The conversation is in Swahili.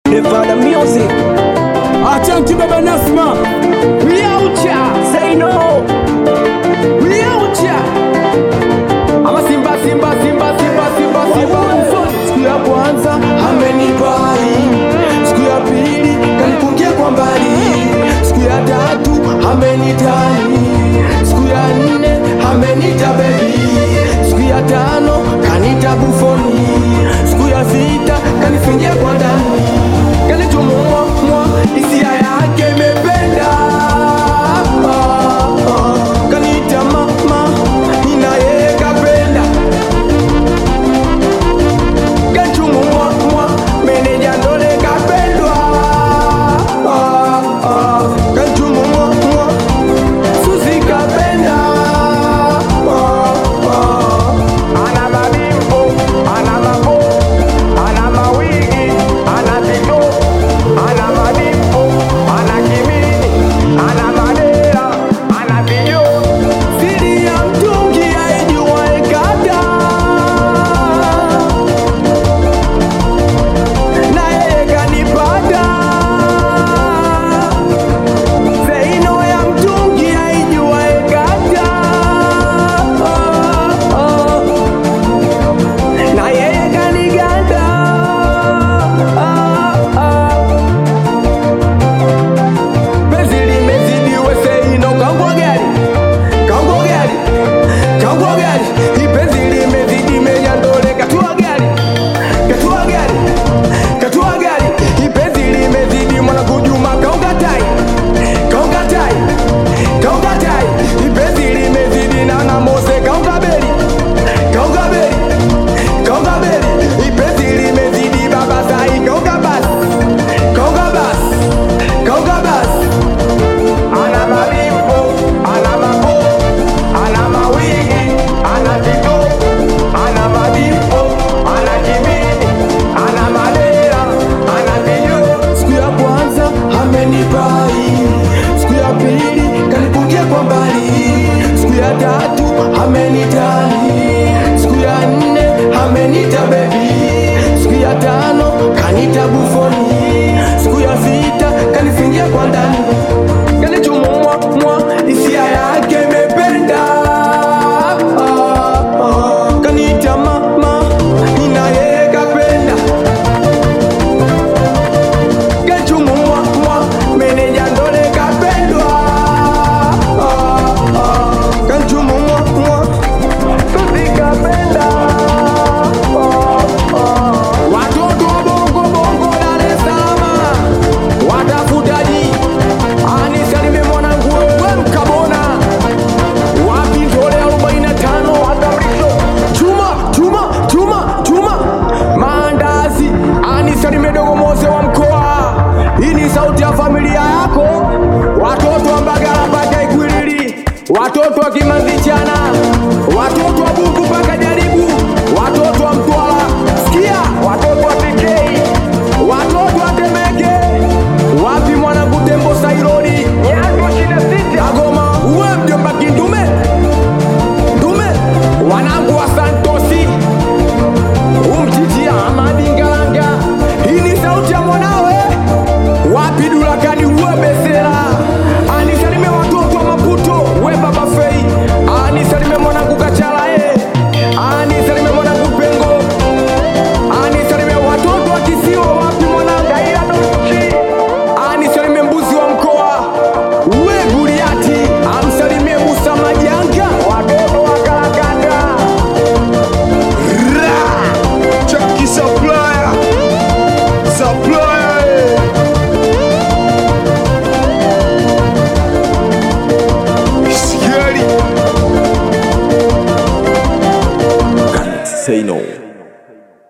Nevada Music. Asante baba Nasma. Liaucha, say no. Liaucha. Ama Simba, Simba, Simba, Simba, Simba, Simba. Siku ya kwanza amenipai, siku ya pili kanipungia kwa mbali, siku ya tatu amenitani, siku ya nne amenita bebi, siku ya tano kanita bufoni, siku ya sita kanifungia kwa ndani, kanitumua mwa hisia yake imependa kanita mama, nina yeye kapenda kachumumwa mwa meneja ndole kapendwa Ah, ah, kachumumwa mwa susi kapenda Ah, ah. ana mabimbo ana mabo ana mawigi ana tito ana mabimbo ana kimini ana madera ana vijo siri ya mtungi aijuwae kata naye kanipata zeino ya mtungi aijuwae kata na yeye kaniganda penzi limezidi weseino kangwa gari kangwa gari kangwa gari ipenzi limezidi menyandole katua gari katua gari katua gari ipenzi limezidi mwana kujuma kaungatai kaungatai kaungatai ipenzi limezidi nana mose kaungabeli kaungabeli kaungabeli ipenzi limezidi baba sai kaungabasi kaungabasi kaungabasi ana malimbo ana mabo ana mawigi ana tito ana madimbo ana kimini ana madera ana vijo siku ya kwanza amenipai siku ya pili kanipungia kwa mbali siku ya tatu amenitani siku ya nne amenita bebi siku ya tano kanita bufoni siku ya sita kanifingia kwa ndani kanichumumwa mwa hisia yake imependa kanita mama nina yeye kapenda kachumumwa mwa meneja ndole kapendwa kachumumwa mwa susi kapenda watoto wa bongo bongo Dar es Salaam watafutaji anisalime mwanangu we mkabona wapi ndole 45 watamrisho chuma chuma chuma chuma maandazi anisalime dogo mose wa mkoa hii ni sauti ya familia yako watoto wa mbagala mpaka ikwilili watoto wa kimanzichana watoto wa buku mpaka jaribu watoto wa mtwala sikia watoto wa tikei watoto wa temeke wapi mwanangu tembo sailoni agoma uwe mjomba kindume ndume wanangu wa santosi umjiji amadi ngalanga hii ni sauti ya mwanao